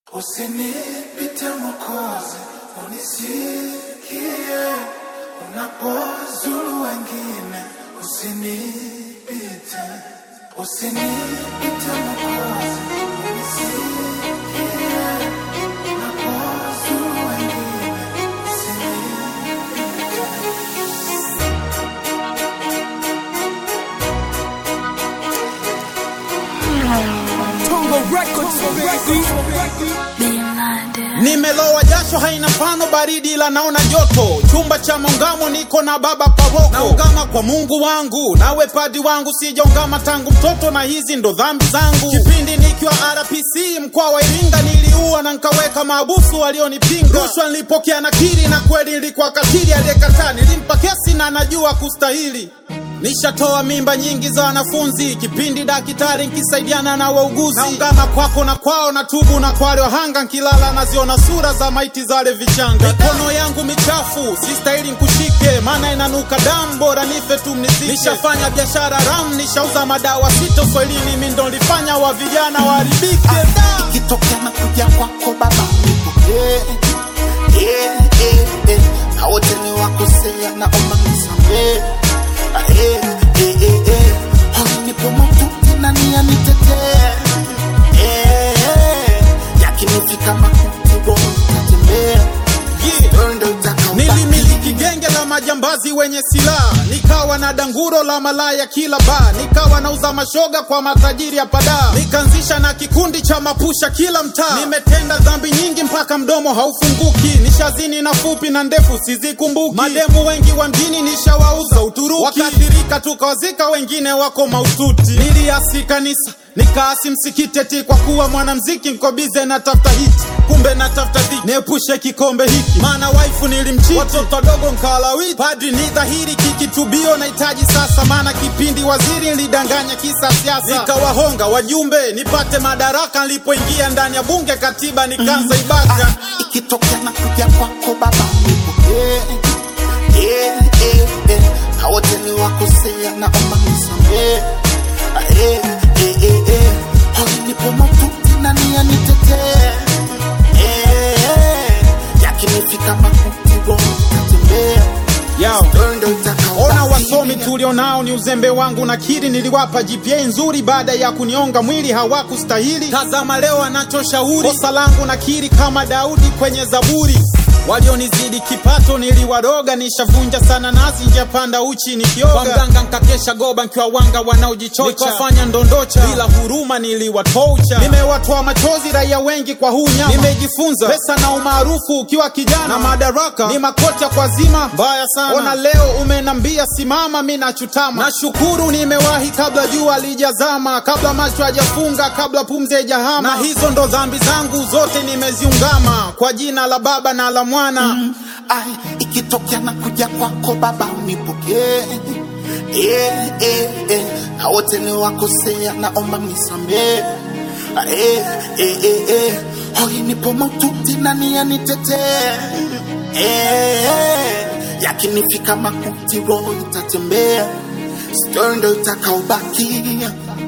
Usinipite Mwokozi, unisikie unapozuru wengine, usinipite, usinipite Mwokozi, unisikie unapozuru wengine, usinipite. Nimelowa jasho haina mfano, baridi ila naona joto. Chumba cha maungamo niko na baba paroko, naungama kwa Mungu wangu, nawe padi wangu, sijaungama tangu mtoto, na hizi ndo dhambi zangu. Kipindi nikiwa RPC mkoa wa Iringa, niliua na nkaweka maabusu walionipinga. Rushwa nilipokea nakiri, na kweli nilikuwa katili, aliyekataa nilimpa kesi na najua kustahili. Nishatoa mimba nyingi za wanafunzi, kipindi daktari nkisaidiana na wauguzi. Naungama kwako na kwao, na tubu na kwale wahanga, nkilala naziona sura za maiti zale vichanga. Mikono yangu michafu, sistahili nkushike, maana inanuka damu, bora nife tu mnizike. Nishafanya biashara ram, nishauza madawa sito swahilini, mi ndo nilifanya wa vijana waharibike. Da! ikitokea na kuja kwako baba nipokee yeah, yeah, yeah. na wote ni wakosea naomba nisamee Ah, yeah, yeah, yeah, yeah. Hoi nipo maututi na nia nitetee yeah, yeah. yakinifika makuti roho itatembea Yeah. Wewe ndo utakaobaki. Nilimiliki genge la majambazi wenye silaha, nikawa na danguro la malaya kila baa, nikawa nauza mashoga kwa matajiri ya padaa, nikaanzisha na kikundi cha mapusha kila mtaa. Nimetenda dhambi nyingi mpaka mdomo haufunguki, nishazini na fupi na ndefu sizikumbuki. Mademu wengi wa mjini nishawauza Uturuki, wakaathirika tukawazika, wengine wako maututi. Niliasi kanisa nikaasi msikiti eti kwa kuwa mwanamziki nko bize na tafuta hiti, kumbe na tafuta dhiki, niepushe kikombe hiki, maana waifu nilimchiti, watoto wadogo nkalawiti. Padri ni dhahiri kikitubio nahitaji sasa, maana kipindi waziri nilidanganya kisa siasa, nikawahonga wajumbe nipate madaraka. Nilipoingia ndani ya bunge katiba nikaanza ibaka Ah, ikitokea na kuja kwako baba nipokee yeah, yeah, yeah. na wote ni wakosea naomba nisamee Ah, yeah, yeah, yeah, yeah. Hoi nipo maututi na nia nitetee yeah, yeah. yakinifika makuti roho itatembea Yao. Wewe ndo utakaobaki. Ona wasomi tulionao ni uzembe wangu, nakiri niliwapa GPA nzuri, baada ya kunionga mwili hawakustahili. Tazama leo anachoshauri, kosa langu nakiri kama Daudi kwenye Zaburi. Walionizidi kipato niliwaroga, nishavunja sana nasi njia panda uchi nikioga. Kwa mganga nkakesha goba nkiwa wanga wanaojichocha, nikawafanya ndondocha bila huruma niliwatoucha. Nimewatoa machozi raia wengi kwa huu nyama, nimejifunza pesa na umaarufu ukiwa kijana na madaraka ni makocha kwa zima mbaya sana. Ona leo umenambia simama, mi nachutama. Nashukuru nimewahi kabla jua lijazama, kabla macho hajafunga, kabla pumzi haijahama. Na hizo ndo dhambi zangu zote nimeziungama, kwa jina la Baba na la Mwana Ai, ikitokea na kuja kwako baba unipokee yeah, yeah, yeah. na wote ni wakosea naomba nisamee Ah, yeah, yeah, yeah, yeah. hoi nipo maututi na nia nitetee yeah, yeah. yakinifika makuti roho itatembea stori ndo itakaobaki